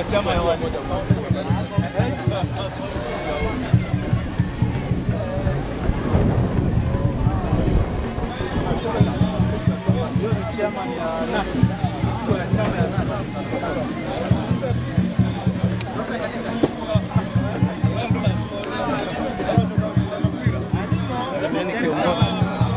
chama ya wani. Hiyo ni chama ya nani? Chama ya nani? Mimi ni kiongozi.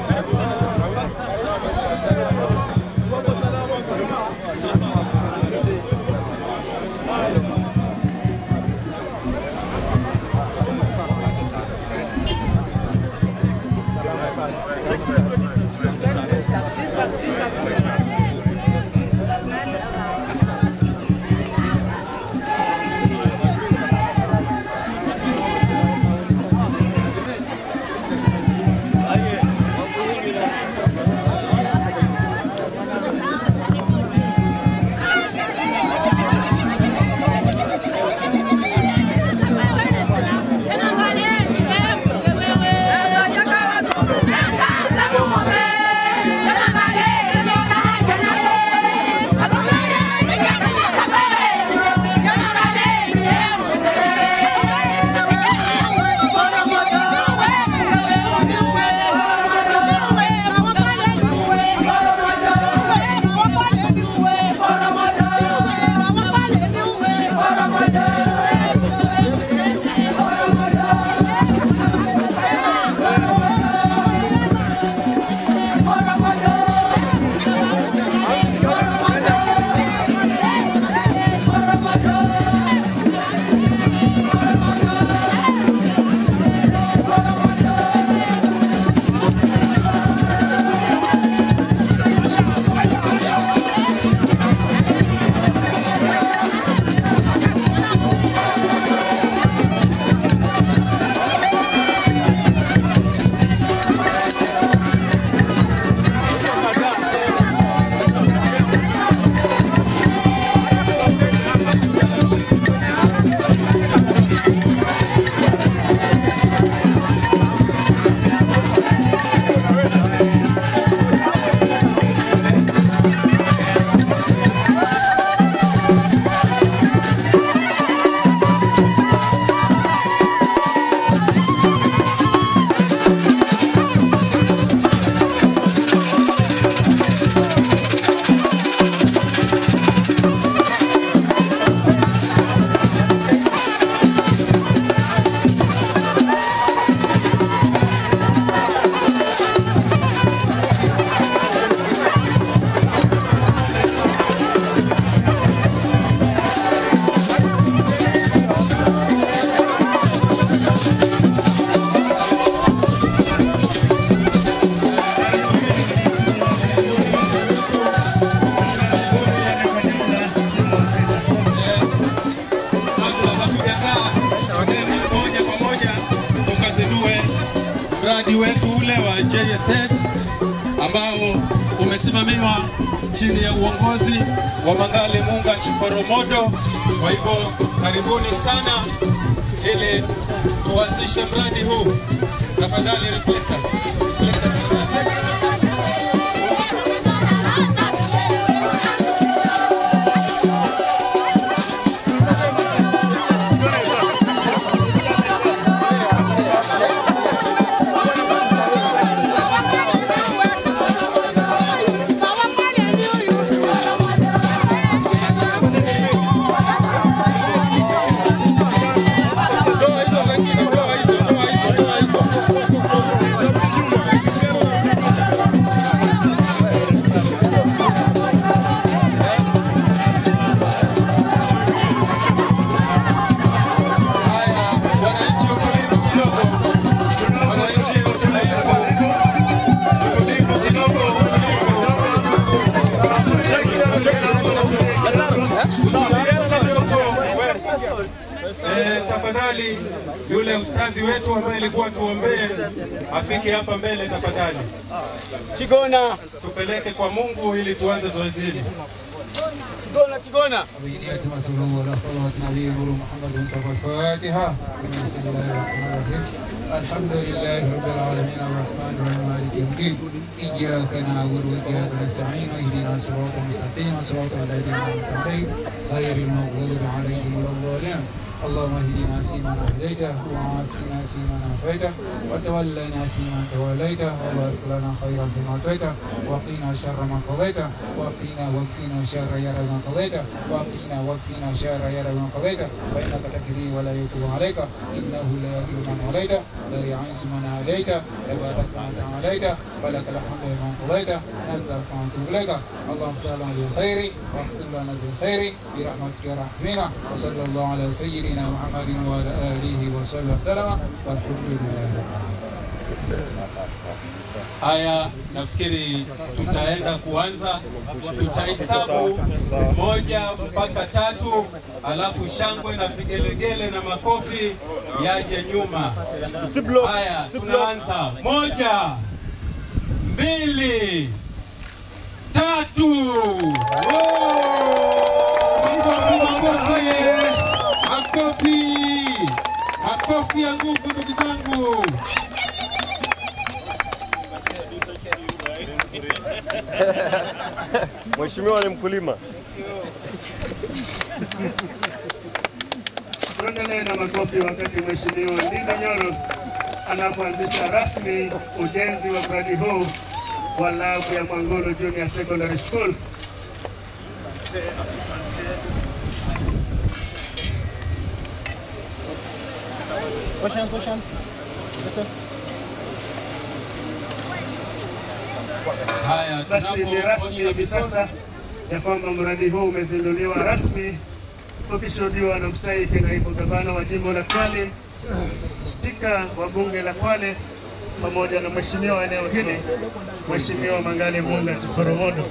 moja kwa moja tukazindue mradi wetu ule wa JSS ambao umesimamiwa chini ya uongozi wa Mangale Munga Chiporomodo. Kwa hivyo karibuni sana ili tuanzishe mradi huu. Tafadhali reflector. Reflector tafadhali. Toa hizo zingine, toa hizo, toa hizo, toa hizo. Haya, wananchi utulivu kidogo. Wananchi utulivu. Utulivu kidogo, utulivu. Eh, tafadhali yule ustadhi wetu ambaye alikuwa tuombee afike hapa mbele tafadhali. Chigona, Tupeleke kwa Mungu ili tuanze zoezi hili. Chigona, Chigona. بنية متلو ولا صلوات نبي محمد مصطفى الفاتحة بسم الله الرحمن الرحيم الحمد لله رب العالمين الرحمن الرحيم مالك مالك يوم الدين إياك نعبد وإياك نستعين اهدنا الصراط المستقيم صراط الذين أنعمت عليهم غير المغضوب عليهم ولا الضالين اللهم اهدنا فيمن هديت وعافنا فيمن عافيت وتولنا فيمن توليت وبارك لنا خيرا فيما اعطيت وقنا شر ما قضيت وقنا واكفنا شر يا رب ما قضيت وقنا واكفنا شر يا رب ما قضيت فانك تقضي ولا يقضى عليك انه لا يذل من وليت لا يعز من عليت تبارك من تعاليت ولك الحمد لمن قضيت نستغفرك ونتوب اليك اللهم افتح لنا بالخير واختم لنا بالخير برحمتك يا رحمنا وصلى الله على سيدنا محمد وعلى اله وصحبه وسلم والحمد لله رب العالمين Haya, nafikiri tutaenda kuanza, tutahesabu moja mpaka tatu, alafu shangwe na vigelegele na makofi yaje nyuma. Haya, tunaanza. Moja, mbili, tatu. Oh! Makofi, makofi, makofi, makofi ya nguvu, ndugu zangu. Mheshimiwa ni mkulima. Tuendelee na makofi wakati Mheshimiwa Ndinda Nyoro anapoanzisha rasmi ujenzi wa mradi huu wa labu ya Mwangulu Junior Secondary School. Haya, Basi ni rasmi tunapoosha hivi sasa ya kwamba mradi huu umezinduliwa rasmi ukishuhudiwa na mstahiki naibu gavana wa jimbo la Kwale, spika wa bunge la Kwale pamoja na mheshimiwa wa eneo hili Mheshimiwa Mangali Munda Chiforomodo.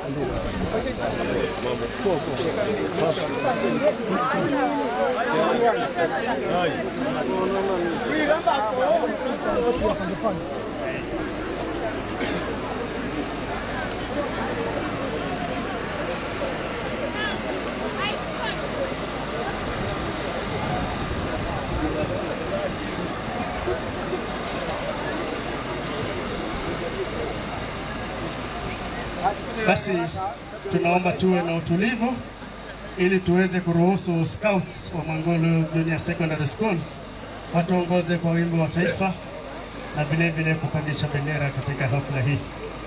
Basi tunaomba tuwe na utulivu ili tuweze kuruhusu scouts wa Mwangulu Junior Secondary School watuongoze kwa wimbo wa taifa na vile vile kupandisha bendera katika hafla hii.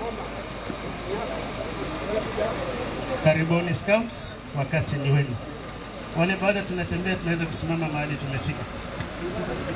Karibuni scouts, wakati ni wenu. Wale bado tunatembea, tunaweza kusimama mahali tumefika.